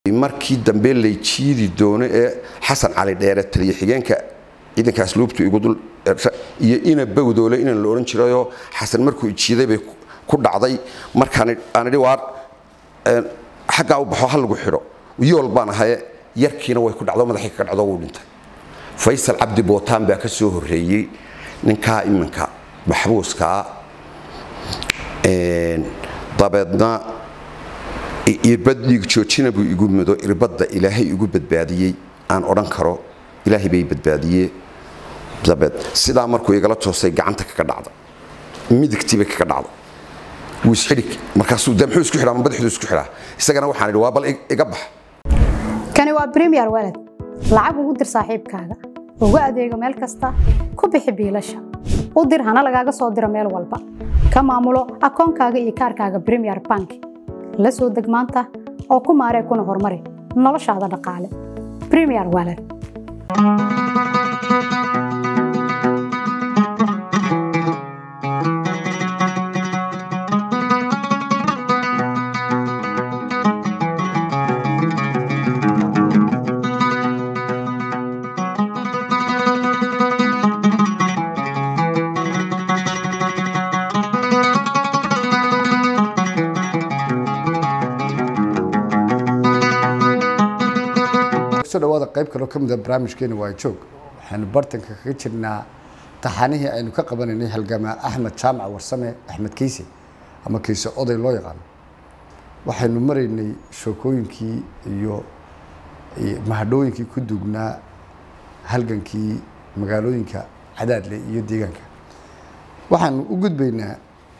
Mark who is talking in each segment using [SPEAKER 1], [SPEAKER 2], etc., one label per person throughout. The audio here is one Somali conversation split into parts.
[SPEAKER 1] markii dambe lay jiidi doono ee xasan cali dheere taliya xigeenka ciidanka asluubtu igu dul iyo ina bawdoole inaan la odhan jirayoo xasan markuu ijiiday bay ku dhacday markaan aan idhi waar xaggaa u baxo ha lagu xidho yool baan ahaye yarkiina way ku dhacdo madaxii kaga dhacdo wuu dhintay faysal cabdi bootaan baa ka soo horreeyey ninkaa iminka maxbuuskaa dabeedna irbad dhiig joojina buu igu mudo irbadda ilaahay igu badbaadiyey aan odhan karo ilaahay bay badbaadiyee dabeed sidaa markuu igala toosay gacanta kaga dhacda midigtiibay kaga dhacda wuu isxidhig markaasuu de muxuu isku xidhaa ma badaxdu isku xidhaa isagana waxaan idhi waa bal iga bax
[SPEAKER 2] kani waa premier walad lacag ugu dir saaxiibkaaga ugu adeego meel kasta ku bixi biilasha u dir hana lagaaga soo diro meel walba ka maamulo akoonkaaga iyo kaarkaaga premier bank la soo deg maanta oo ku maaree kuna horumari noloshaada dhaqaale premier walad
[SPEAKER 3] so dhawaada qayb kaloo ka mid a barnaamijkeena waa joog waxaynu bartanka kaga jirnaa taxanihii aynu ka qabanaynay halgamaa axmed jaamac warsame axmed kiise ama kiise oday loo yaqaano waxaynu maraynay shookooyinkii iyo mahadhooyinkii ku duugnaa halgankii magaalooyinka cadaadle iyo deegaanka waxaanu u gudbaynaa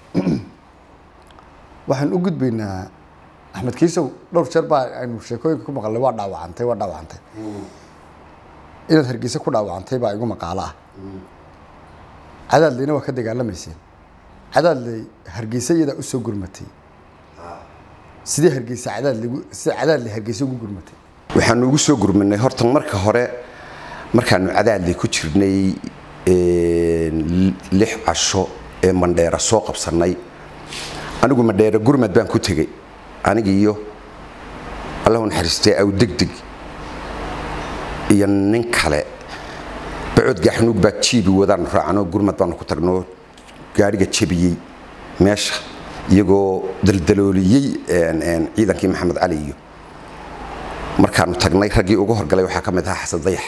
[SPEAKER 3] waxaanu u gudbaynaa axmed kiisow dhowr jeer baa aynu sheekooyinka ku maqalnay waa dhaawacantay waa dhaawacantay inaad hargeysa ku dhaawacantay baa igu maqaalo ah cadaadleyna waa ka dagaalamayseen cadaadley hargeysa iyadaa usoo gurmatay sidee hargeysa cadaadlegu sida cadaadley hargeysa ugu gurmatay
[SPEAKER 1] waxaanu ugu soo gurmanay horta marka hore markaanu cadaadley ku jirnay lix casho ee mandheera soo qabsannay anigu mandheera gurmad baan ku tegey aniga iyo allahu naxariistee aw degdeg iyo nin kale bacod gaaxnuug baa jiibi wadaanu raacno gurmad baanu ku tagnoo gaadhiga jebiyey meesha iyagoo daldalooliyey ciidankii maxamed cali iyo markaanu tagnay raggii ugu horgalay waxaa ka mid ahaa xasan dayax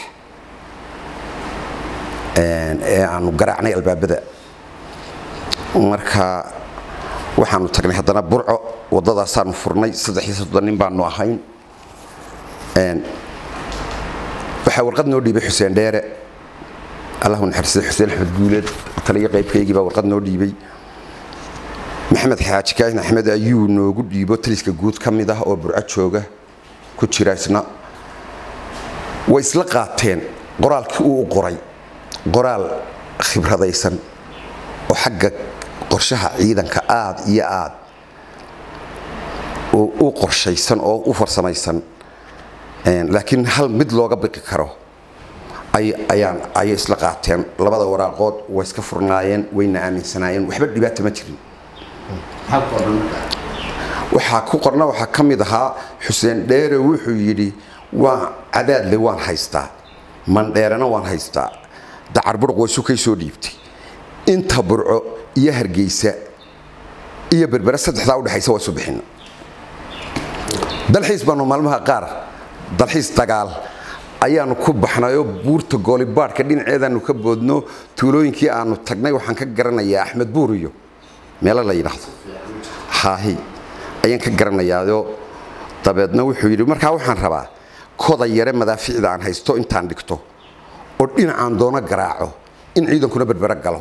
[SPEAKER 1] ee aanu garaacnay albaabada marka waxaanu tagnay haddana burco wadadaasaanu furnay saddexiyo soddon nin baanu ahayn waxaa warqad noo dhiibay xuseen dheere allahu naxariistay xuseen axmed guuleed taliyo qaybkaygii baa warqad noo dhiibay maxamed xaaji kaahin axmed ayuu noogu dhiibo taliska guud ka mid ah oo burco jooga ku jira isna way isla qaateen qoraalkii uu u qoray qoraal khibradaysan oo xagga qorshaha ciidanka aad iyo aad u qorshaysan oo u farsamaysan laakiin hal mid looga biqi karo ayay isla qaateen labada waraaqood way iska furnaayeen wayna aaminsanaayeen waxba dhibaata ma jirin waxaa ku qorna waxaa ka mid ahaa xuseen dheere wuxuu yidhi waa cadaadle waan haystaa mandheerena waan haystaa dacar burq waysu kay soo dhiibtay inta burco iyo hargeysa iyo berbere saddexdaa udhexaysa waa isu bixina dalxiis baanu maalmaha qaar dalxiis dagaal ayaanu ku baxnayoo buurta goolibaadhka dhinaceedaanu ka boodno tuulooyinkii aanu tagnay waxaan ka garanayaa axmed buur iyo meelo la yidhaahdo haahi ayaan ka garanayaao dabeedna wuxuu yidhi markaa waxaan rabaa koda yare madaaficda aan haysto intaan dhigto oo dhinacaan doono garaaco in ciidankuna berbere galo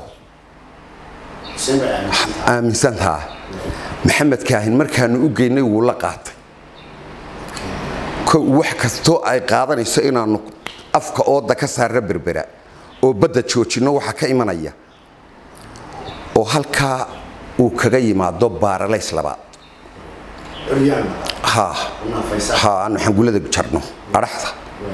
[SPEAKER 1] aaminsantaa maxamed kaahin markaanu u geynay wuu la qaatay wax kastoo ay qaadanayso inaanu afka ooda ka saarra berbera oo badda joojinno waxaa ka imanaya oo halkaa uu kaga yimaado baaralays labaad aanu xangulada jarno adhaxda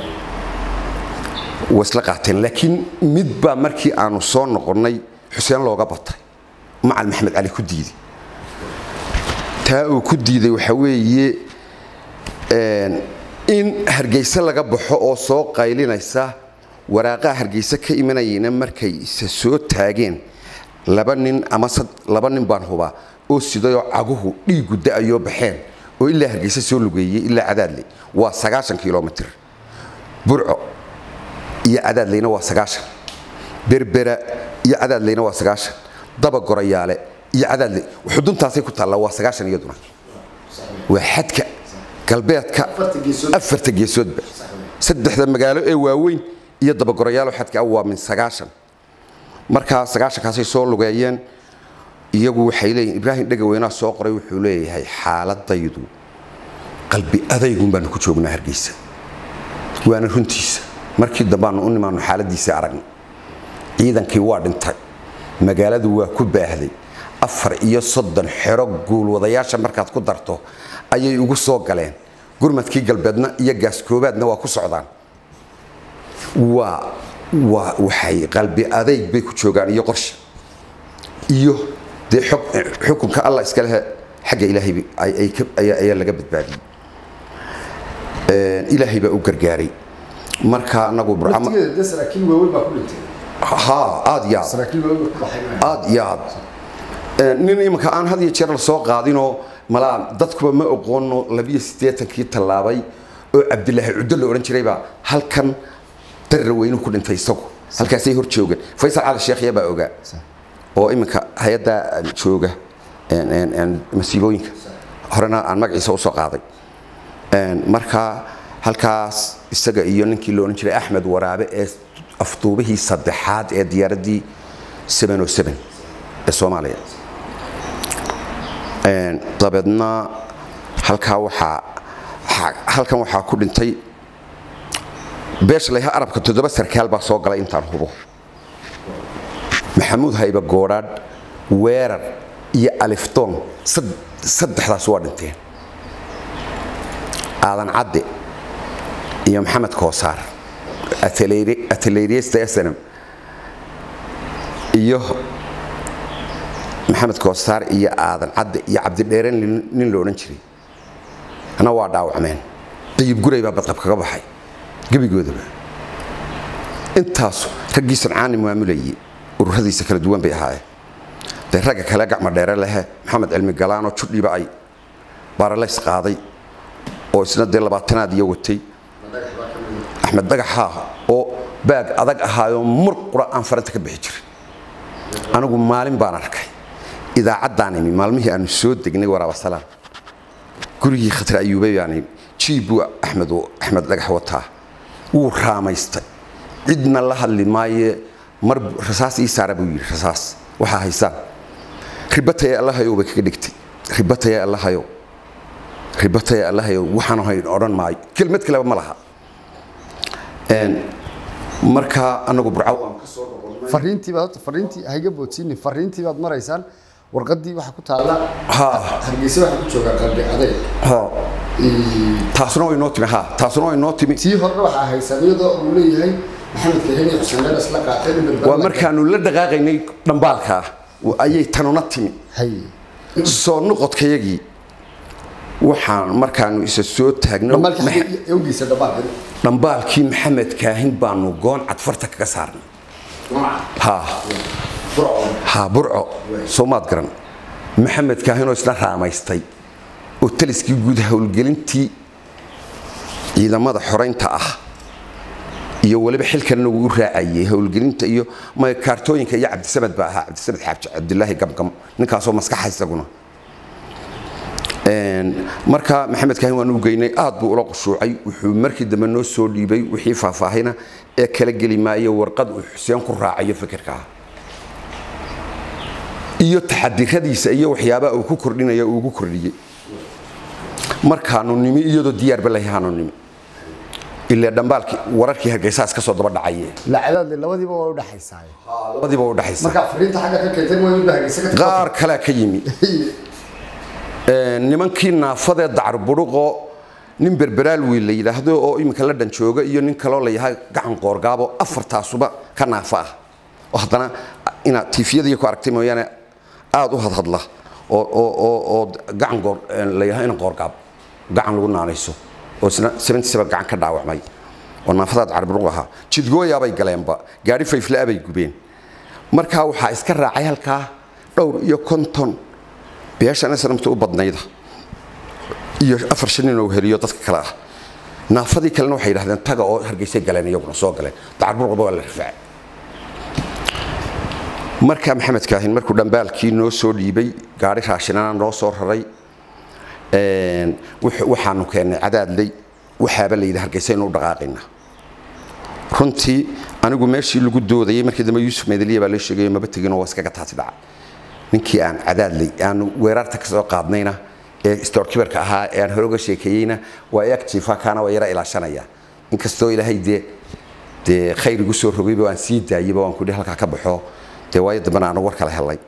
[SPEAKER 1] way isla qaateen laakiin mid baa markii aanu soo noqonnay xuseen looga batay macal maxamed cali ku diiday taa uu ku diiday waxaa weeye in hargeysa laga baxo oo soo qaylinaysa waraaqaha hargeysa ka imanayayna markay isa soo taageen laba nin ama laba nin baan hubaa oo sidayoo caguhu dhiigu da-ayoo baxeen oo ilaa hargeysa soo lugeeyey ilaa cadaadle waa sagaashan kilomitr burco iyo cadaadleyna waa sagaashan berbera iyo cadaadleyna waa sagaashan daba gorayaale iyo cadaadle xuduntaasay ku taallaa waa sagaashan iyaduna waa xadka galbeedka afarta geesoodba saddexda magaalo ee waaweyn iyo dabagorayaalo xadka waa min sagaashan markaa sagaashankaasay soo lugeeyeen iyagu waxay leeyihin ibraahim dhegaweynaa soo qoray wuxuu leeyahay xaaladaydu qalbi adaygun baanu ku joognaa hargeysa waana runtiisa markii dambaanu u nimaanu xaaladiisa aragna ciidankii waa dhintay magaaladu waa ku baahday afar iyo soddon xero guulwadayaasha markaad ku darto ayay ugu soo galeen gurmadkii galbeedna iyo gaaskoobaadna waa ku socdaan waa waa waxay qalbi adayg bay ku joogaan iyo qorshe iyo dee xukunka allah iska lehe xagga ilaahay ayaa laga badbaadiyey ilaahay baa u gargaaray marka anagu ha aad iyo aad aad iyo aad nin imanka aan had iyo jeer la soo qaadinoo malaa dadkuba ma oqoono labiyo siddeetankii tallaabay oo cabdilaahi cuddo la odhan jiraybaa halkan darra weynuhu ku dhintay isagu halkaasay hor joogeen faysal cali sheekhya baa ogaa oo iminka hay-adda jooga masiibooyinka horena aan magaciisa usoo qaaday marka halkaas isaga iyo ninkii la odhan jiray axmed waraabe ee afduubihii saddexaad ee diyaaraddii ee soomaaliya dabeedna halkaa waxaa halkan waxaa ku dhintay beesha layha arabka toddoba sarkaal baa soo galay intaan hubo maxamuud hayba goodhaadh weerar iyo alifdoon saddexdaas waa dhinteen aadan cadde iyo maxamed koosaar ateleyriyesta snm iyo maxamed koosaar iyo aadan cadde iyo cabdidheeren nin la odhan jiray ana waa dhaawacmeen dayib guray baa badqab kaga baxay gebigoodaba intaasu raggii sancaani maamulayay ururadiisa kala duwan bay ahaayeen dee ragga kale gacmo dheere lehe maxamed cilmi galaanoo judhiba ay baaralays qaaday oo isna dee labaatanaad iyo watay axmed dhagaxaa oo baag adag ahaayoo mur qura aan faranta ka bixi jirin anigu maalin baan arkay idaacaddaan imi maalmihii aanu soo degnay waraabasalaam gurigii khatar ayuubay baan imi jiibbuu axmed axmed dhagax wataa wuu raamaystay cidna la hadli maaye mar rasaas ii saara buu yidhi rasaas waxaa haysaan ribataya allahayow bay kaga dhigtay ribataya allahayow ribataya allahayow waxaan hayn odhan maayo kelmad kaleba ma laha markaa anagu burcaw aan ka soo noqonnay
[SPEAKER 3] fariintii baad horta fariintii hayga boodsiini fariintii baad maraysaan warqadii waxaa ku taalla
[SPEAKER 1] ha
[SPEAKER 3] hargeysa waxaa ku joogaa qalbi adeeg
[SPEAKER 1] ha taasuna way noo timi ha taasuna way noo timi
[SPEAKER 3] tii horena waxaa haysan iyadoo uu leeyahay maxamed kaheni xuseen dheer isla qaatay
[SPEAKER 1] waa markaanu la dhaqaaqaynay dhambaalkaa ayay tanuna timi
[SPEAKER 3] hay
[SPEAKER 1] soo noqodkayagii waxaan markaanu isa soo taagno
[SPEAKER 3] dhamaalka awgiisa dhamaalka
[SPEAKER 1] dhambaalkii maxamed kaahin baanu goon cadfarta kaga saarnay ha ha burco soomaad garan maxamed kaahinoo isna raamaystay oo taliskii guud howlgelintii ciidamada xoraynta ah iyo waliba xilkanna wuu raacayay howlgelinta iyo ma kaartooyinka iyo cabdisamed baa ahaa cabdisamed xaaji cabdilaahi gamgam ninkaasoo maskaxa isaguna marka maxamed kaahin waan u geynay aad buu ula qushuucay wuxuu markii dambe noo soo dhiibay wixii faahfaahina ee kala geli maayo warqad uu xuseen ku raacayo fikirkaa iyo taxadiradiisa iyo waxyaabaha uu ku kordhinaya uu ugu kordhiyey markaanu nimi iyadoo diyaarba lahaanu nimi ilaa dhambaalkii wararkii hargeysaas ka soo daba dhacaye
[SPEAKER 3] lacadaadle labadiiba waa u dhaxaysaa
[SPEAKER 1] labadiiba u dhaxaysa
[SPEAKER 3] marka fariinta xagga ka keentay waa inuu hargeysa ka
[SPEAKER 1] qaar kalea ka yimi nimankii naafadee dacarbudhuqoo nin berberaal wiil la yidhaahdo oo iminka la dhan jooga iyo nin kaloo la yahay gacan qoorgaabo afartaasuba ka naafa ah oo haddana inaad tiifiyadii ku aragtay mooyaane aada u hadhadla oo oo oo oo gacan goor la yahay ina qoorgaab gacan lagu naanayso oo isna 77 gacan ka dhaawacmay oo naafadaad carbiruq ahaa jidgooyaabay galeenba gaari fayflaa bay gubeen markaa waxaa iska raacay halkaa dhowr iyo konton beeshan islamta u badnayda iyo afar shan nin oo heliyo dadka kale ah naafadii kalena waxay yidhahdeen taga oo hargeysay galeen iyaguna soo galeen dacarburqaba waa la rifaacay markaa maxamed kaahin markuu dhambaalkii noo soo dhiibay gaari raashinana noo soo raray waxaanu keennay cadaadley waxaaba la yidhi hargeysa inuu dhaqaaqayna runtii anigu meeshii lagu doodayay markii dambe yuusuf medeliya baa la sheegayo maba teginoo waa iskaga taasi dhaca ninkii aan cadaadley aanu weerarta ka soo qaadnayna ee storkibarka ahaa ee aan hore uga sheekeeyeyna waa eeg jiifa kaana waa yara ilaashanaya inkastoo ilaahay dee dee khayr igu soo rogayba waan sii daayeyba waan kudhi halkaa ka baxo dee waayo dambena aanu war kala helay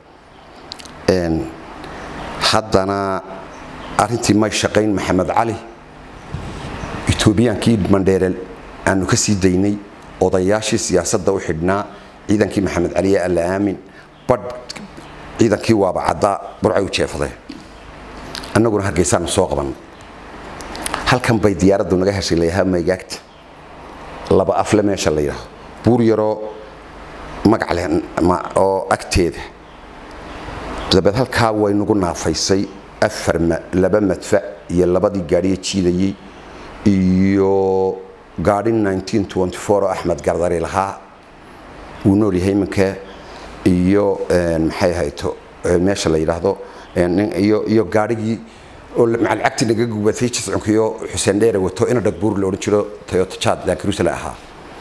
[SPEAKER 1] haddana arrintii may shaqayn maxamed cali etoobiyaankii mandheere aanu ka sii daynay odayaashii siyaasadda u xidhnaa ciidankii maxamed cali ee alla aamin badh ciidankii waaba caddaa burcay u jeefadeen annaguna hargeysaanu soo qabanay halkan bay diyaaraddu naga heshay layahaa maygaagta laba afle meesha la yidhaaho buur yaroo magac leh oo agteeda dabeed halkaa way nagu naafaysay afar laba madfac iyo labadii gaadhiya jiidayey iyo gaadhi 1924 oo axmed gardari lahaa wuu nool yahay iminka iyo maxay ahayto meesha la yidhaahdo iyo gaadhigii oo macalcagti naga gubatay jiscunkiyo xuseen dheere wato ina dhagbuur la odhan jiro toyota jad laankarusale ahaa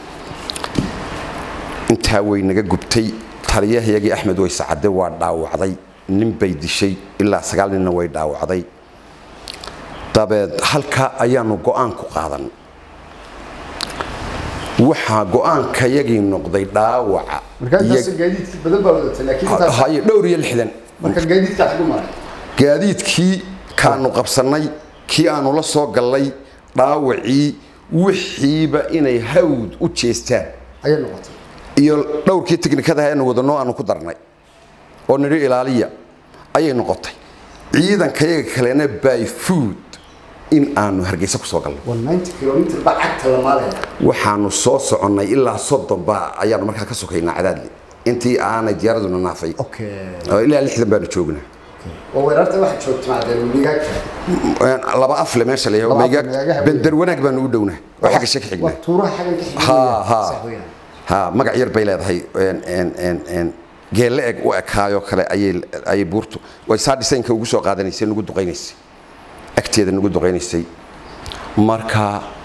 [SPEAKER 1] intaa way naga gubtay taliyahayagii axmed waysacade waa dhaawacday nin bay dishay ilaa sagaal ninna way dhaawacday dabeed halka ayaanu go'aan ku qaadan waxaa go'aankayagii noqday dhaawaca
[SPEAKER 3] markaa intaas gaadiidkii badan baa wadatay laakiin intaas
[SPEAKER 1] haye dhowr iyo lixdan
[SPEAKER 3] marka gaadiidka xagu maray
[SPEAKER 1] gaadiidkii kaanu qabsannay kii aanu la soo gallay dhaawacii wixiiba inay hawd u jeestaan
[SPEAKER 3] ayay noqotay
[SPEAKER 1] iyo dhowrkii tiknikada aanu wadano aanu ku darnay oo nidhi ilaaliya ayay noqotay ciidankayaga kalena by food in aanu hargeysa ku soo galno
[SPEAKER 3] 190 kilomitir baa cagta la maalaya
[SPEAKER 1] waxaanu soo soconnay ilaa soddon baa ayaanu markaa ka sokaynaa cadaadli intii aanay diyaaraduna naafay
[SPEAKER 3] okay
[SPEAKER 1] oo ilaa lixdan baanu joognaa
[SPEAKER 3] oo weerarta waxa joogta maadeen migaagta
[SPEAKER 1] laba afle meesha
[SPEAKER 3] Laba afle,
[SPEAKER 1] layahay
[SPEAKER 3] magaagaha
[SPEAKER 1] bender wanaag baanu u dhownaa oo xagga shaka xignaa
[SPEAKER 3] waa tuuraha xagan ka xigay
[SPEAKER 1] ha ha
[SPEAKER 3] sax weeyaan
[SPEAKER 1] ha magac yar bay leedahay een- een- een- een geelle eg u ekaayoo kale ayay ayay buurtu way saa dhisaynka ugu soo qaadanaysay nagu duqaynaysay agteeda nagu duqaynaysay marka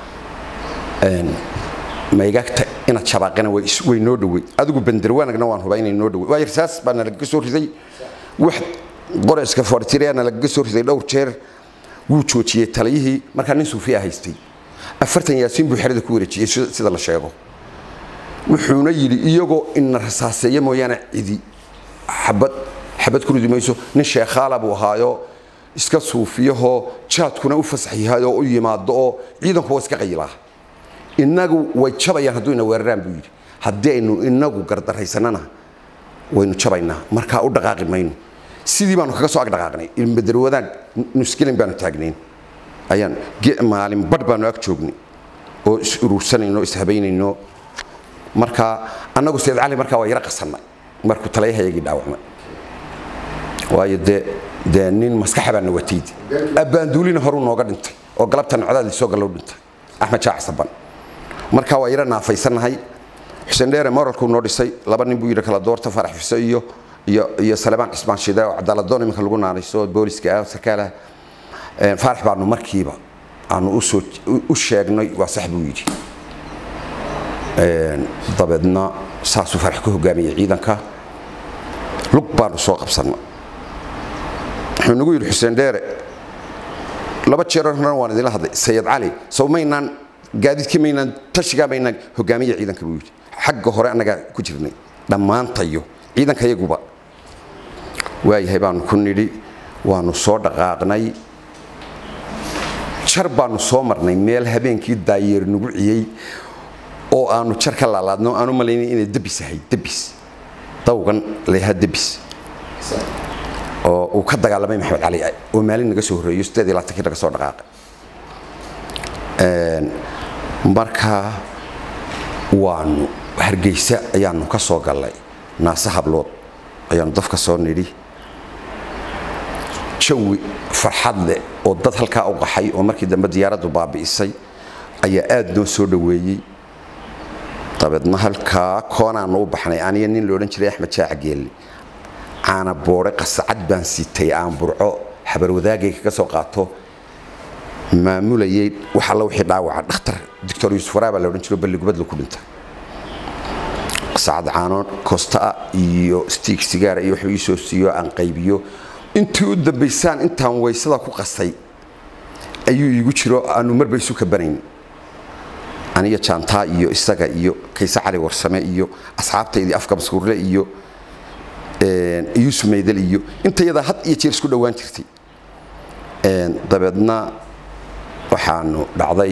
[SPEAKER 1] een maygagta inaad shabaaqana way is- way noo dhowey adigu bender wanaagna waan hubaa inay noo dhowey waayo rasaas baa nalagaga soo riday wax qoreska fortireana lagaga soo riday dhowr jeer wuu joojiyey taliyihii markaa nin suufiya haystay afartan yaasiin buu xerada ku wareejiyey sida sida la sheego wuxuuna yidhi iyagoo ina rasaaseeya mooyaane cidi xabad xabad ku ridi mayso nin sheekhaala buu ahaayo iska suufiyahoo jaadkuna u fasax yahay oo u yimaado oo ciidanku waa iska qayilaa innagu way jabayaan hadduu ina weeraraan buu yidhi haddii aynu inagu gardaraysanana waynu jabaynaa markaa u dhaqaaqi mayno sidii baanu kaga soo ag dhaqaaqnay ilmbeder wadaag nuskilin baanu taagnayn ayaan ge- maalin badh baanu ag joognay oo is urursanayno is habaynayno marka annagu sayid cali markaa waa yara qasannay markuu talayahayagii dhaawacmay waayo dee dee nin maskaxa baa na wataydi abbaanduulina horuu nooga dhintay oo galabtan codaadii soo gallow dhintay axmed jaac saban markaa waa yara naafaysannahay xuseen dheere moralkuu noo dhisay laba nin buu yidhi kala doorta farax fiso iyo iyo iyo salebaan cismaan shide oo cadaaladoon iminka lagu naanayso booliska ah sarkaalaha Een, faarax baanu markiiba aanu usoo u sheegnay waa sax buu yidhi Een, dabeedna saasuu farax ka hogaamiyey ciidanka lug baanu soo qabsannay wuxuu nagu yidhi xuseen dheere laba jeer horena waan idinla hadlay sayid cali sow maynaan gaadiidkii maynaan tashigaa maynaan hogaamiya ciidanka buu yidhi xagga hore annagaa ku jirnay dhammaantayo ciidankayaguba waayahay baanu ku nidhi waanu soo dhaqaaqnay jar baanu soo marnay meel habeenkii daayeer nagu ciyey oo aanu jar ka laalaadno aanu malaynay inay debis ahayd debis dawgan leeyaha debis oo uu ka dagaalamay maxamed cali oo maalin naga soo horreeyo sideed iyo labaatankii naga soo dhaqaaqay markaa waanu hargeysa ayaanu ka soo gallay naase hablood ayaanu dafka soo nidhi jawi farxad leh oo dad halkaa u qaxay oo markii dambe diyaaraddu baabi'isay ayaa aad noo soo dhoweeyey dabeedna halkaa koonaanu u baxnay aniga nin loodhan jiray axmed jaac geelle caana boodhe qasacad baan sitay aan burco xabarwadaagay kaga soo qaato maamulayay wax alla wixii dhaawaca dhakhtar doctor yuusuf waraa baa la odhan jiro balligubadla ku dhinta qasacad caano koostaa iyo stiig sigaara iyo waxba ii soo siiyo aan qaybiyo intii u dambaysaan intaan waysada ku qasay ayuu iigu jiro aanu marba isu kabanayn aniga jaantaa iyo isaga iyo kayse cali warsame iyo asxaabtaydii afka maskuurle iyo yuusuf maydal iyo intayadaa had iyo jeer isku dhowaan jirtay dabeedna waxaanu dhacday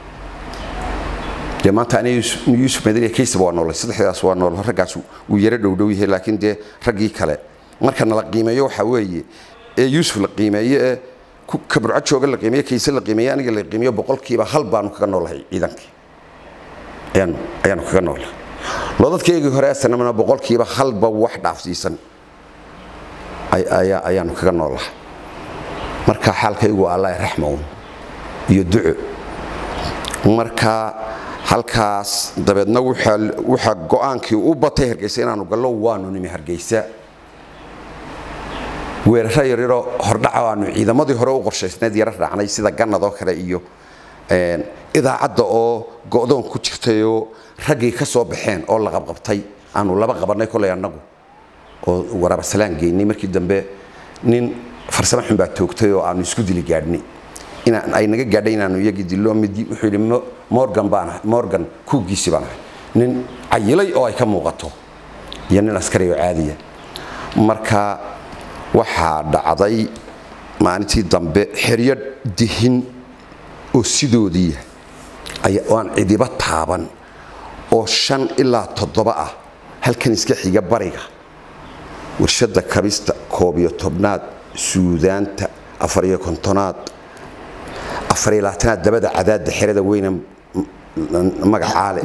[SPEAKER 1] dee maanta aniga yuusuf maydal iyo kaysaba waa noolay saddexdaas waa nool raggaas wuu yaro dhowdhow yahay laakiin dee raggii kale marka nala qiimeeyo waxaa weeye ee yuusuf la qiimeeye ee kaburco jooga la qiimeeye kayse la qiimeeye aniga la qiimeeyo boqolkiiba hal baanu kaga noolahay ciidankii ayaanu ayaanu kaga noolahay loodadkaygii hore asanamana boqolkiiba halba wax dhaafsiisan ayaanu kaga noolahay marka xaalkaygu allah raxmown iyo duco marka halkaas dabeedna waxaa go-aankii u batay hargeysa inaanu gallo waanu nimi hargeysa weeraro yaryaroo hordhaca aanu ciidamadii hore u qorshaysnayd yaro raacnay sida ganadoo kale iyo idaacadda oo go'doon ku jirtayoo raggii ka soo baxeen oo la qabqabtay aanu laba qabannay kolay annagu oo waraabasalaan geynay markii dambe nin farsamo xun baa toogtay oo aanu isku dili gaadhnay inaan ay naga gaadhay inaanu iyagii dillo midi wuxuu yidhi morgan baan ahay morgan kuugiisi baan ahay nin cayilay oo ay ka muuqato iyo nin askari oo caadiya marka waxaa dhacday maalintii dambe xeryo dihin oo sidoodii aan cidiba taaban oo shan ilaa toddoba ah halkan iska xiga bariga warshadda kabista koob iyo tobnaad suudaanta afariyo kontonaad afariyo labaatanaad dabada cadaadda xerada weyne magacaale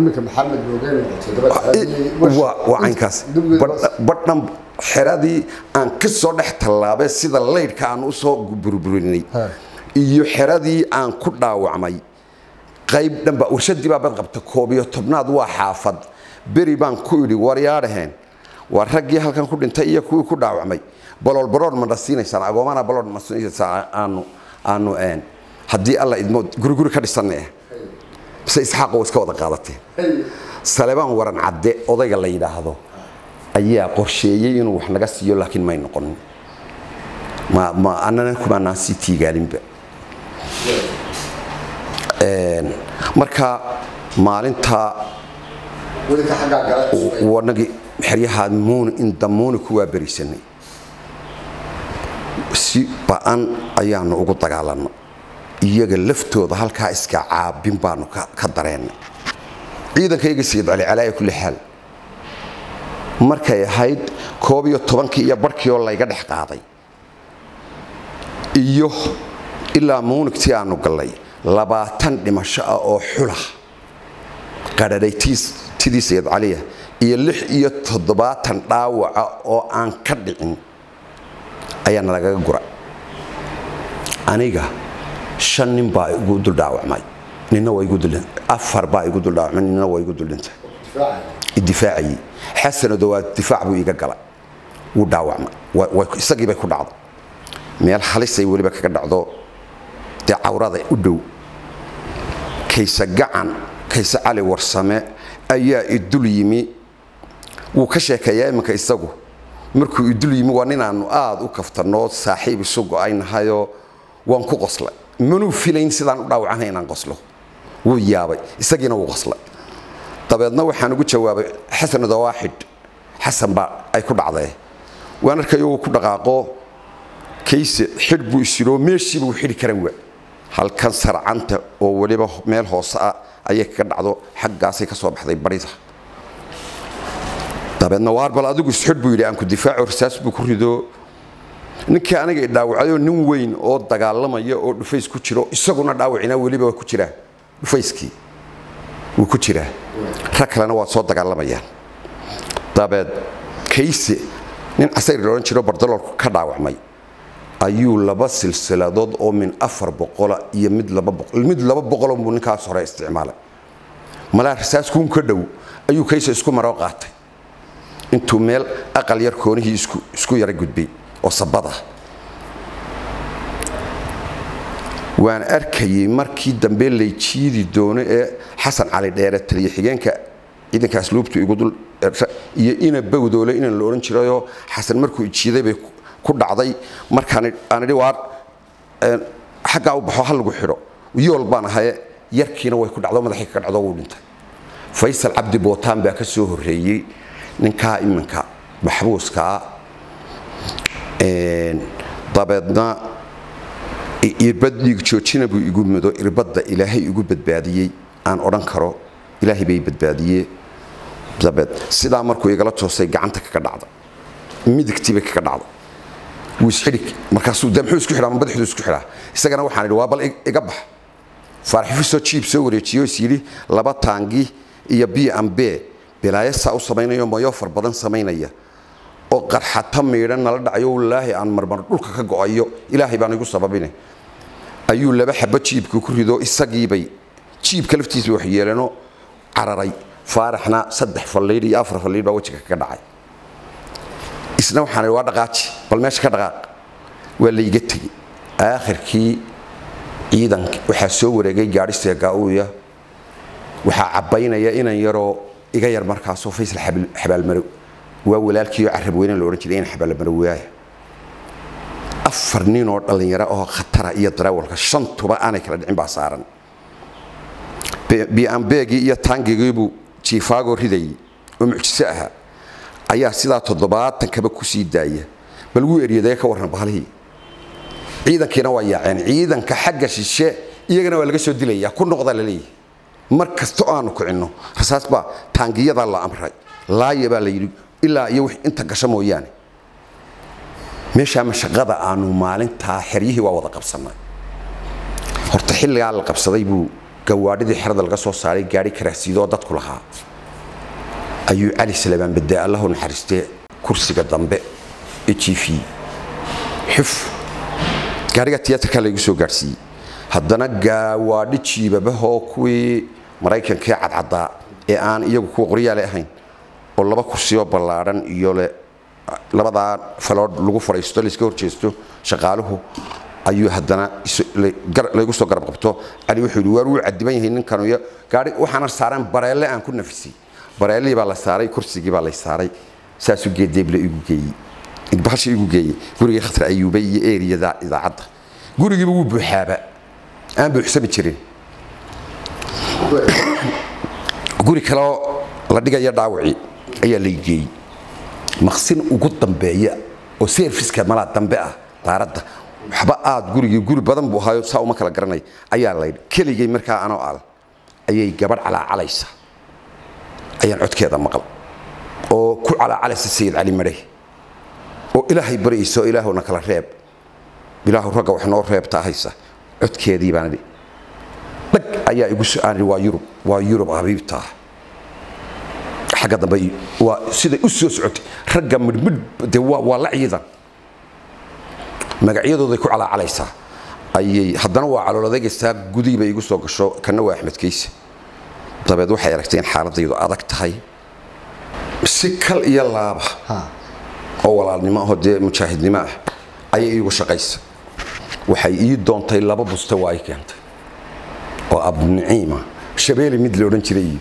[SPEAKER 1] waa caynkaas badhan xeradii aan ka soo dhex tallaabay sida laydhka aan u soo burburinay iyo xeradii aan ku dhaawacmay qayb dhanba warshadii baa bad qabta koob iyo tobnaad waa xaafad beri baan ku idhi waryaadhaheen waa raggii halkan ku dhintay iyo kuwii ku dhaawacmay balool baroor ma dhasiinaysaan agoomana baloor ma siinaysaan aanu aanu een haddii alla idmo guriguri ka dhisanne bise isxaaq oo iska wada qaadateen salebaan waran cadde odayga la yidhaahdo ayaa qorsheeyey inuu wax naga siiyo laakiin may noqonin ma ma annana kumaanaan sii tiigaalinba marka maalinta wanagii xeryahaa muuni inda muuni ku waaberisanay si ba'an ayaanu ugu dagaalanno iyaga laftooda halkaa iska caabin baanu ka dareennay ciidankayga sayid cali calaa'i kulli xaal markay ahayd koob iyo tobankii iyo barhkii oo layga dhex qaaday iyo ilaa muunigtii aanu gallay labaatan dhimasho ah oo xula qadhadhay tidii sayid caliya iyo lix iyo toddobaatan dhaawaca oo aan ka dhicin ayaa nalagaga gura aniga shan nin baa igu dul dhaawacmay nina waa igu dul afar baa igu dul dhaawacmay nina waa igu dul dhintay idifaacayay xasanado waa difaac buu iga gala wuu dhaawacmay isagii bay ku dhacday meel halisay weliba kaga dhacdo dee cawrada u dhow kayse gacan kayse cali warsame ayaa idul yimi wuu ka sheekeeyaa iminka isagu markuu idul yimi waa ninaannu aad u kaftanoo saaxiib isu go-aynahayoo waan ku qoslay manuu filayn sidaan u dhaawacana inaan qoslo wuu yaabay isagiina wuu qoslay dabeedna waxaan ugu jawaabay xasan dawaaxid xasan baa ay ku dhacdee waan arkayo uu ku dhaqaaqo kayse xidh buu isiroo meeshiiba uu xidhi karan waa halkan sarcanta oo weliba meel hoose ah ayay kaga dhacdo xaggaasay ka soo baxday barida dabeedna waar bal adigu isxidh buu yidhi aan ku difaaco rasaas buu ku rido ninkii aniga dhaawacayoo nin weyn oo dagaalamaya oo dhufays ku jiro isaguna dhaawacina weliba waa ku jiraa dhufayskii wuu ku jiraa rag kalena waa soo dagaalamayaan dabeed kayse nin casayr la odhan jiro bardaloolku ka dhaawacmay ayuu laba silsiladood oo min afar boqola iyo mid laba boqol mid laba boqoloo buu ninkaas hore isticmaalay malaa rasaaskuun ka dhow ayuu kayse isku maroo qaatay intuu meel aqal yar koonihii isku isku yara gudbay oo sabada waan arkayay markii dambe lay jiidi doono ee xasan cali dheere taliya xigeenka ciidanka asluubtu igu dul iyo ina bawdoole inaan la odhan jirayoo xasan markuu ijiiday bay ku dhacday markaan aan idhi waar xaggaa u baxo ha lagu xidho yool baan ahaye yarkiina way ku dhacdo madaxii ka dhacdo wuu dhintay faysal cabdi bootaan baa ka soo horreeyey ninkaa iminka maxbuuska ah dabeedna irbad dhiig joojina buu igu mudo irbadda ilaahay igu badbaadiyey aan odhan karo ilaahay bay badbaadiyee dabeed sidaa markuu igala toosay gacanta kaga dhacda midigtiibay kaga dhacda wuu isxidhig markaasuu de muxuu isku xidhaa ma badaxdu isku xidhaa isagana waxaan idhi waa bal iga bax faarxifisoo jiib soo wareejiyo is yidhi laba taangi iyo b am b bilaayo saa u samaynayo mayo far badan samaynaya oo qarxata miidhan nala dhacayo walaahi aan marmar dhulka ka go'ayo ilaahay baan igu sababine ayuu laba xabo jiibka ku rido isagiibay jiibka laftiisa wax yeelano cararay faaraxna saddex falliidh iyo afar falliidh baa wejiga kaga dhacay isna waxaan idhi waa dhaqaaji bal meesha ka dhaqaaq waa layga tegey aakhirkii ciidanka waxaa soo wareegay gaadhi seegaauya waxaa cabbaynaya inan yaroo iga yar markaasoo faysal xabaalmarow waa walaalkiioo carab weyne la odhan jiray in xabaalmarowaaya afar nin oo dhallinyaro oo khatara iyo darawalka shantuba aanay kala dhicin baa saaran biambeegii iyo taangigiibuu jiifaagoo ridayay oo mucjiso ahaa ayaa sidaa toddobaatan kaba ku sii daaya bal wuu eryadee ka warran bahalihii ciidankiina waa yaaceen ciidanka xagga shishe iyagana waa laga soo dilaya ku noqda la leeyahay mar kasta oo aanu kicinno rasaas baa taangiyadaa la amray laaya baa la yidhi ilaa iyo wix inta gasho mooyaane meeshaa mashaqada aanu maalintaa xeryihii waa wada qabsannay horta xilligaa la qabsaday buu gawaadhidii xerada laga soo saaray gaadhi karaasiidoo dadku lahaa ayuu cali salabaan badee allahu naxariistee kursiga dambe ee jiifiyey xuf gaariga tiyaatarkaa laygu soo gaadhsiiyey haddana gaawaadhi jiibabahoo kuwii maraykankee cadcaddaa ee aan iyagu kuwa qoryaale ahayn oo laba kursiyoo ballaadhan iyo le labadaa faloodh lagu fadhiisto layska horjeesto shaqaaluhu ayuu haddana laygu soo garab qabto cali wuxuu yidhi waar wuu cadiban yahay ninkan iyo gaari waxaana saaraan bareelle aan ku nafisay bareellihii baa la saaray kursigii baa lay saaray saasuu geedeeble igu geeyey bahasha igu geeyey gurigii khatar ayuube iyo eriyada idaacadda gurigiiba wuu buuxaaba aan buuxsami jirin guri kaleoo la dhigaya dhaawacii ayaa lay geeyey maqsin ugu dambeeya oo serviska malaa dambe ah daaradda waxba aad gurigii guri badan buu ahaayo saa uma kala garanay ayaa laydhi keligay markaa anoo al ayay gabadh calaacalaysa ayaan codkeeda maqal oo ku calaacalaysa sayid cali madhe oo ilaahay baryaysa oo ilaahuna kala reeb ilaahu ragga wax noo reebtaa haysa codkeedii baan idhi dhag ayaa igu aan idhi waa yurub waa yurub habiibtaa xagga dambe waa siday u soo socotay ragga midhmidh dee waa waa la ciidan magacyadooday ku calaacalaysaa ayay haddana waa calooladeegaysaa gudihiiba igu soo gasho kana waa axmed kayse dabeed waxay aragtay in xaaladaydu adag tahay si kal iyo laaba oo walaalnimo ahoo dee mujaahidnimo ah ayay iigu shaqaysa waxay ii doontay laba buste waa ay keentay oo abniciima shabeeli mid la odhan jiray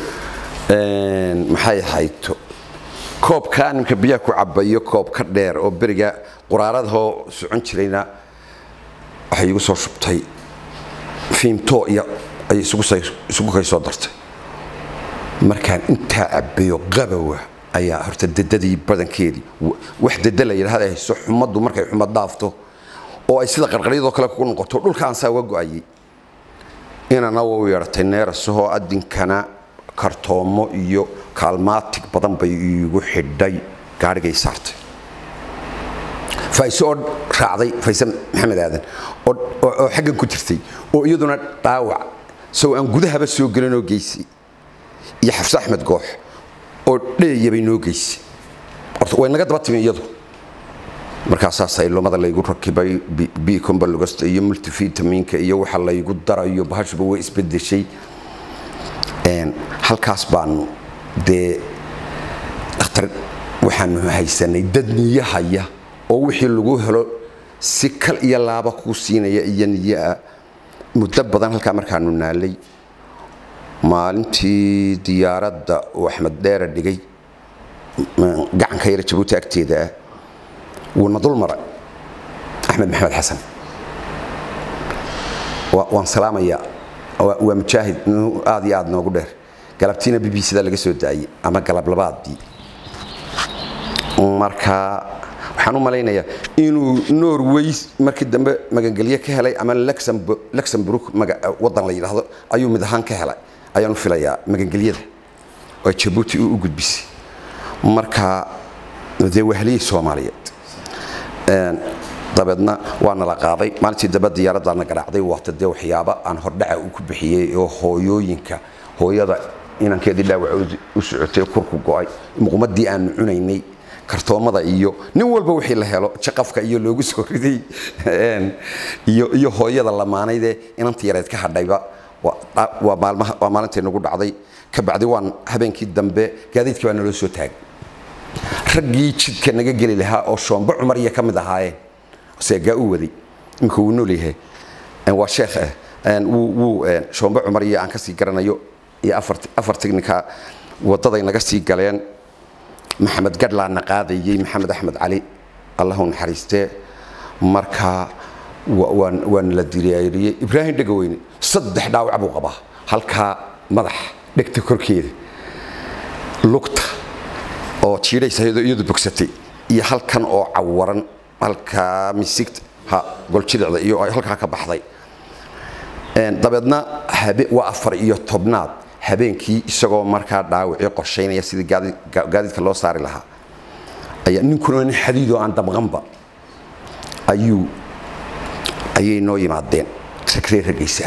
[SPEAKER 1] maxay ahayto koobkaa nimka biyaha ku cabayo koob ka dheer oo beriga quraaradahoo socon jirayna waxay igu soo shubtay fiimto iyo ay isugu kay soo dartay markaan intaa cabayo qabowa ayaa horta dadadii badankeedii wax dada la yidhahda hayso xumaddu markay xumad dhaafto oo ay sida qarqaryadoo kale ku noqoto dhulkaan saa uga go'ayay inana wau yeedhatay neerasahoo adinkana kartoomo iyo kaalmaatig badan bay iigu xidhay gaadhigay saartay fayse oo raacday fayse maxamed aadan oo xaggan ku jirtay oo iyaduna dhaawac isagoo aan gudahaba soo gelinoo geysay iyo xafse axmed goox oo dheeyabay noo geysay horta way naga daba timi iyadu markaasaas aylomada laygu rakibay bicombalogasta iyo multivitaminka iyo waxa laygu darayo bahashuba way isbedeshay halkaas baanu dee dhakhtar waxaanu haysanay dad niyo haya oo wixii lagu helo si kal iyo laaba kuu siinaya iyo niyoah muddo badan halkaa markaanu naalay maalintii diyaaradda uu axmed dheera dhigay gacanka yara jabuuti agteeda ah wuuna dul maray axmed maxamed xasan waan salaamayaa waa mujaahid aad iyo aad noogu dheer galabtiina b b c da laga soo daayey ama galab labaadii marka waxaan u malaynayaa inuu norway markii dambe magangelye ka helay ama luxemburg wadan la yidhaahdo ayuu mid ahaan ka helay ayaan u filayaa magangelyada oo jabuuti u gudbisay marka dee wahliyey soomaaliyeed dabeedna waa nala qaaday maalintii dambe diyaaraddaana garaacday waata dee waxyaaba aan hordhaca uu ku bixiyey oo hooyooyinka hooyada inankeedii dhaawac u socotay kurku go'ay muqmadii aanu cunaynay kartoomada iyo nin walba wixii la helo jaqafka iyo loogu soo riday iyo hooyada lamaanaydee inanta yareed ka hadhayba waa maalintii nagu dhacday kabacdi waan habeenkii dambe gaadiidkii baa naloo soo taagay raggii jidka naga geli lahaa oo shoombo cumar iyo ka mid ahaayeen seegaa u waday imika wuu nool yahay waa sheekh ah wuu shoombo cumar iyo aan ka sii garanayo iyo afar tignika waddaday naga sii galeen maxamed gadhlaana qaadayey maxamed axmed cali allahu naxariistee marka waana la diriyaariyey ibraahim dhegaweyne saddex dhaawac buu qabaa halkaa madax dhegta korkeeda lugta oo jiidhaysayadoo iyadu bogsatay iyo halkan oo cawaran halkaa misigta ha goljidicda iyo halkaa ka baxday dabeedna waa afar iyo tobnaad habeenkii isagoo markaa dhaawacii qorshaynaya sidii gaadiidka loo saari lahaa ayaa ninkuna nin xadiidoo aan damqanba ayuu ayay noo yimaadeen ragree ragaysaa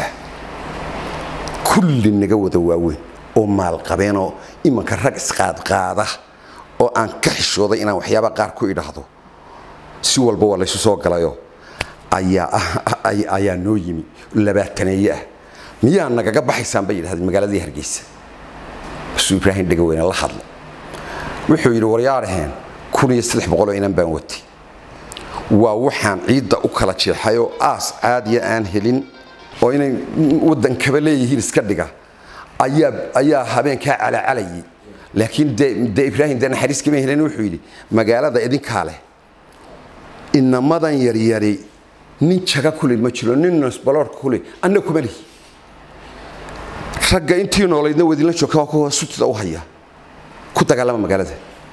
[SPEAKER 1] kulli naga wada waaweyn oo maalqabeenoo imanka rag isqaadqaada oo aan ka xishooday inaan waxyaaba qaar ku idhaahdo si walba waa laysu soo galayo ayaa noo yimi labaataneeye ah miyaa nagaga baxaysaan bay yidhahdeen magaaladii hargeysa basuu ibraahim dhegaweyne la hadla wuxuu yidhi waryaaraheen kun iyo saddex boqoloo inan baan watay waa waxaan ciidda u kala jeexay oo aas caadiya aan helin oo inay waddankaba leeyihiin iska dhiga ayaa habeenkaa calacalayay laakiin de ibraahim dee naxariis kama helin wuxuu yidhi magaalada idinkaa leh inamadan yaryari nin jaga kule ma jiro nin nosbaloorka kule anna kuma lihi ragga intii noolaydna wadinla joogta waa kuwa sutida u haya ku dagaalama magaalada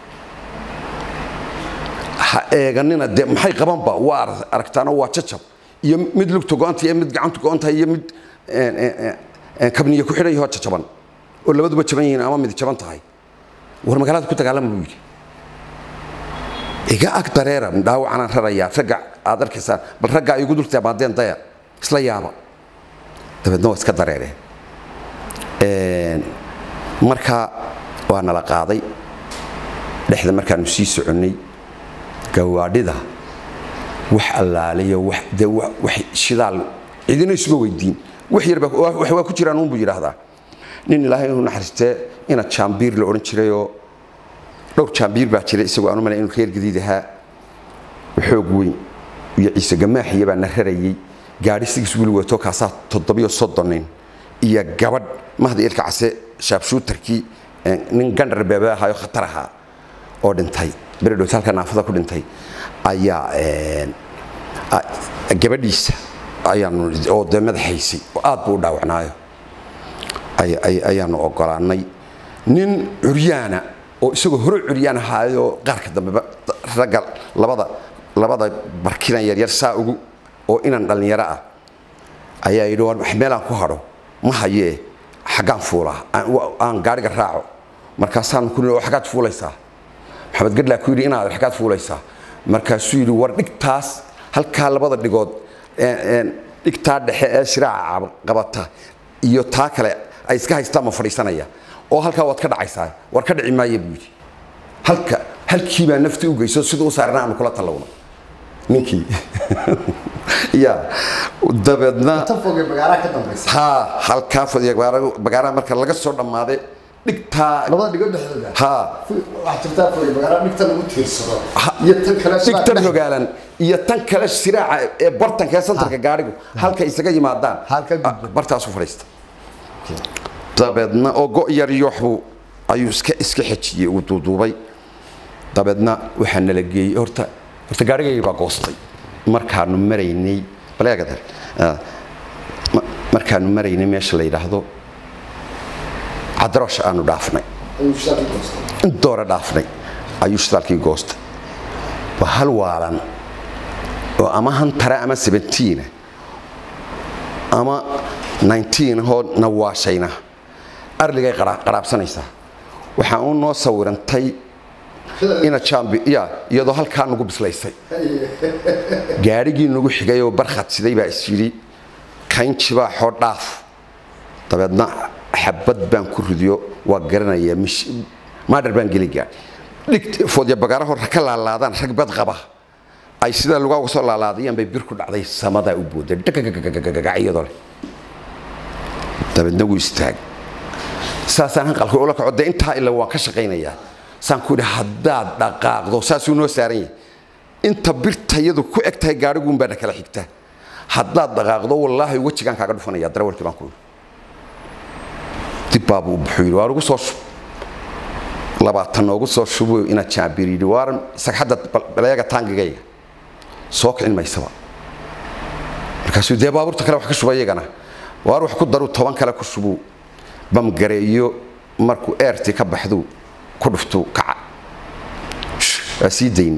[SPEAKER 1] ha eeganina dee maxay qabanba waa aragtaano waa jajab iyo mid lugta go-anta iyo mid gacanta go-anta iyo mid kabniya ku xidhan yahoo jajaban oo labaduba jaban yihiin ama mid jaban tahay war magaalada ku dagaalama buu yidhi iga ag dareera dhaawacanaan rarayaa ragga aad arkaysaan bal raggaa igu dultaa maadeen daya isla yaaba dabeedna waa iska dareereen marka waa nala qaaday dhexda markaanu sii soconnay gawaadhida wax allaaliyo de wax shidaal cidina isuma weydiin wax yarba wax waa ku jiraan uunbuu yidhaahdaa nin ilaahay inuu naxariistee ina jaambiir la odhan jirayoo dhowr jaambiir baa jira isagoo aanu malay inuu reer gadiid ahaa xoog weyn iyo ciise gamaaxiya baa na rarayey gaadhi sigiis wili wato kaasaa toddobiyo soddonin iyo gabadh mahdi ilka case shaabshuutarkii nin gandhar beebe ahaayo khatar ahaa oo dhintay beredhowt halka naafada ku dhintay ayaa gabadhiisa ayaanu oo dee madaxaysay oo aad buu u dhaawacnaayo ayaanu ogolaanay nin curyaana oo isagoo hore curyaan ahaayoo qaarka dambeba ragga labada labada barkinan yaryar saa ugu oo inan dhallinyaro ah ayaa yidhi war meelaan ku hadho ma hayee xaggaan fuulaa aan gaadhiga raaco markaasaan ku oo xaggaad fuulaysaa maxamed gadlaa ku yidhi inaad xaggaad fuulaysaa markaasuu yidhi war dhigtaas halkaa labada dhigood dhigtaa dhexe ee shiraaca qabata iyo taa kale ay iska haystaan ma fadhiisanaya oo halkaa waad ka dhacaysaa war ka dhici maaya buu yidhi halka halkii baa nafti u geyso siduu u saarna aanu kula tallowno ninkii ya dabeedna
[SPEAKER 3] tan foge magaalaha ka dambaysa
[SPEAKER 1] ha halkaa fadhiya bagaaraha marka laga soo dhammaaday dhigtaa
[SPEAKER 3] labada dhigo dhexdooda
[SPEAKER 1] ha
[SPEAKER 3] waxaa jirtaa foge magaalaha dhigta lagu tiirsado iyo tan kale sidaa
[SPEAKER 1] dhigtan
[SPEAKER 3] dhex-
[SPEAKER 1] hogaalan iyo tan kale siraaca ee bartanka ee santarka gaadhigu halka isaga yimaadaan
[SPEAKER 3] Halka gudban.
[SPEAKER 1] bartaasu fadhiista dabeedna oo go' yar yooxbuu ayuu iska iska xejiyey uu duuduubay dabeedna waxaa nala geeyey horta horta gaadhigaygii baa goostay markaanu maraynay baleegadar markaanu maraynay meesha la yidhaahdo cadaroosh aanu dhaafnay
[SPEAKER 3] ayuu shidaalkii goostay
[SPEAKER 1] in doore dhaafnay ayuu shidaalkii goostay waa hal waalan oo ama hantara ama sebentiina ama nineteen hoo nawaashayna arligay qara- qaraabsanaysaa waxaa u noo sawirantay ina jambi ya iyadoo halkaa nagu bislaysay gaadhigii nagu xigay oo barkhad siday baa is yidhi kaynjibaa xoo dhaaf dabeedna xabad baan ku ridiyo waa garanayaa mish maadhar baan geli gaadhi dhigt foodya bagaara hor ka laalaadaan rag bad qaba ay sidaa lugaa uga soo laalaadayaan bay bir ku dhacday samadaa u booday dhagagagagagaga iyadoo leh dabeedna wuu istaag saasaan hanqalka ula kaco dee intaa ila waan ka shaqaynayaa saan ku idhi haddaad dhaqaaqdo saasuu noo saaran yahay inta birta iyadu ku eg tahay gaadhiguun baana kala xigta haddaad dhaqaaqdo wallaahi wejigaan kaaga dhufanaya darawalkii baan ku idhi dib baabuu u buxuu yidhi waa ugu soo shub labaatan noogu soo shubo inaad jaabir yidhi waaran sagxadda baleega taangigayga soo kicin maysaba markaasuu dee baabuurta kale wax ka shuba iyagana waar wax ku daruu toban kale ku shubuu bamgareeyo markuu eertii ka baxduu ku dhuftuu kaca waa sii dayni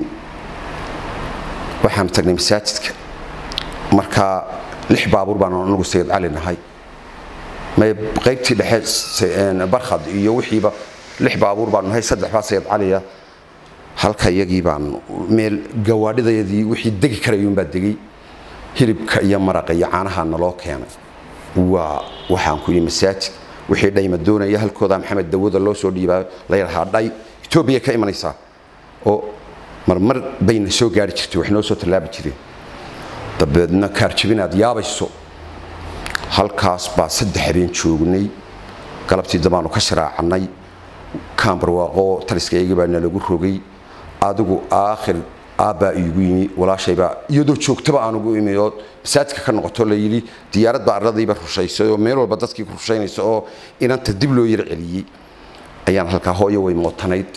[SPEAKER 1] waxaanu tagnay masaajidka markaa lix baabuur baanu anagu sayid cali nahay may qaybtii dhexe barkhad iyo wixiiba lix baabuur baanu nahay saddex baa sayid caliya halka iyagii baan meel gawaadhidayadii wixii degi karayuunbaa degay hilibka iyo maraqa iyo caanaha naloo keenay waa waxaan ku yidhi masaajid wixii dhayma doonaya halkooda maxamed dawada loo soo dhiibaa la yidhahaa dhay etoobiya ka imanaysaa oo marmar bayna soo gaari jirtay wax noo soo tallaabi jireen dabeedna kaarjabinaad yaabayso halkaas baa saddex habeen joognay galabtii dambaanu ka sharaacannay kaambarwaaqo taliskaygii baa nalagu rogay adigu aakhir aabbaa iigu yimi walaashaybaa iyadoo joogtaba aanugu imi oo masaajidka ka noqoto la yidhi diyaarad baa ardadayba rushaysay oo meel walba dadkii ku rushaynaysa oo inanta dib loo yar celiyey ayaan halkaa hooyo way mootanayd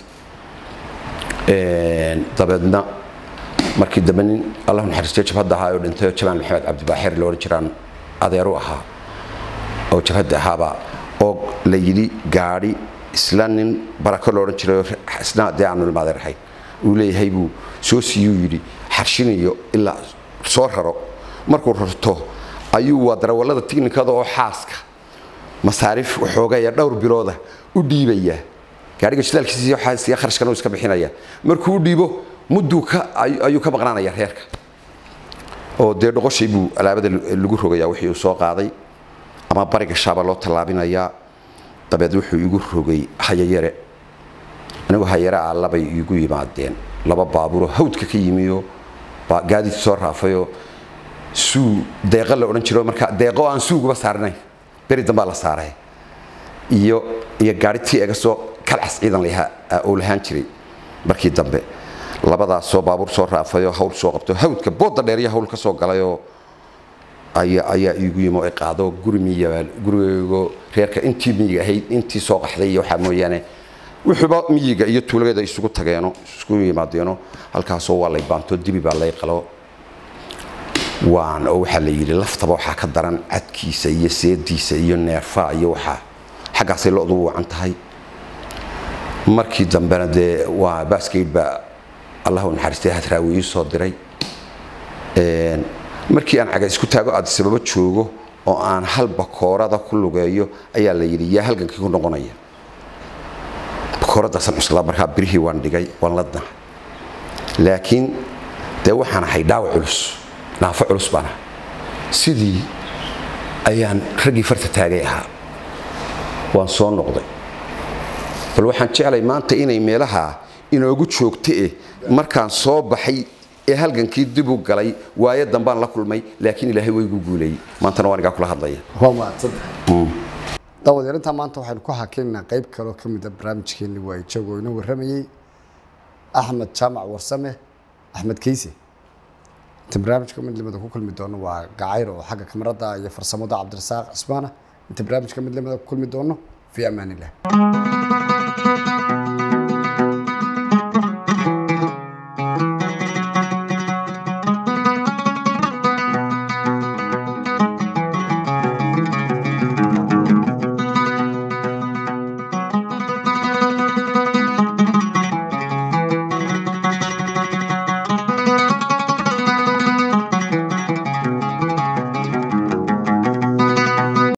[SPEAKER 1] dabeedna markii dambe nin allah naxariistay jabhadda ahaa oo dhintay oo jabaan maxamed cabdibaaxir la odhan jiraan adeeru ahaa oo jabhadda ahaabaa oo la yidhi gaadhi isla nin barako la odhan jiray oo isna dee aanu ilmaadeer ahayn uu leeyahay buu soo siiyuu yidhi xarshinayo ilaa soo raro markuu rarto ayuu waa darawallada tiknikada oo xaaska masaariif waxoogaya dhowr bilooda u dhiibaya gaadhiga shidaalkiisa waxaasiya kharashkana uu iska bixinaya markuu u dhiibo mudduu ka ayuu ka maqnaanaya reerka oo dee dhoqoshay buu alaabada lagu rogayaa wixii uu soo qaaday ama bariga shaaba loo tallaabinayaa dabeed wuxuu igu rogay hayayare anigu hayare ah labay igu yimaadeen laba baabuuroo hawdka ka yimiyo gaadiid soo raafayoo suu deeqa la odhan jiro marka deeqo aan suuguba saarnayn beri dambaa la saaray iyo iyo gaari tii ega soo kalcas ciidan lahaa oo lahaan jiray markii dambe labadaasoo baabuur soo raafayoo hawl soo qabto hawdka booda dheer iyo hawl ka soo galayoo ayaa ayaa iigu yimi oo i qaado guri miyiga gurigaygo reerka intii miyiga ahayd intii soo qaxday iyo waxaa mooyaane wuxuuba miyiga iyo tuulageeda isugu tageeno isugu yimaadeeno halkaasoo waa lay baanto dibi baa lay qalo waan oo waxaa la yidhi laftaba waxaa ka daran cadkiisa iyo seediisa iyo neerfaa iyo waxaa xaggaasay lo-du wacan tahay markii dambena dee waa baaskeyd baa allah u naxariistay hadraawi ii soo diray markii aan caga isku taago aad sababo joogo oo aan hal bakoorada ku lugeeyo ayaa la yidhi yaa halgankii ku noqonaya bakooradaasaan cuslaa markaa birihii waan dhigay waan la dnahay laakiin dee waxaan ahay dhaawac culus naafo culus baan ahay sidii ayaan raggii farta taagay ahaa waan soo noqday bal waxaan jeclay maanta inay meelaha inoogu joogto eh markaan soo baxay ee halgankii dib u galay waayo dambaan la kulmay laakiin ilaahay way igu guuleeyey maantana waan igaa kula hadlaya
[SPEAKER 3] waa mahadsantahay dawadeer intaa maanta waxaynu ku hakeynaa qayb kaloo ka mid a barnaamijkeeni waa joog oo inoo warramayey axmed jaamac warsame axmed keyse inta barnaamijka midlimada ku kulmi doono waa gacayr oo xagga kamarada iyo farsamada cabdirasaaq cismaana inta barnaamijka midlimada ku kulmi doono fi amaan illah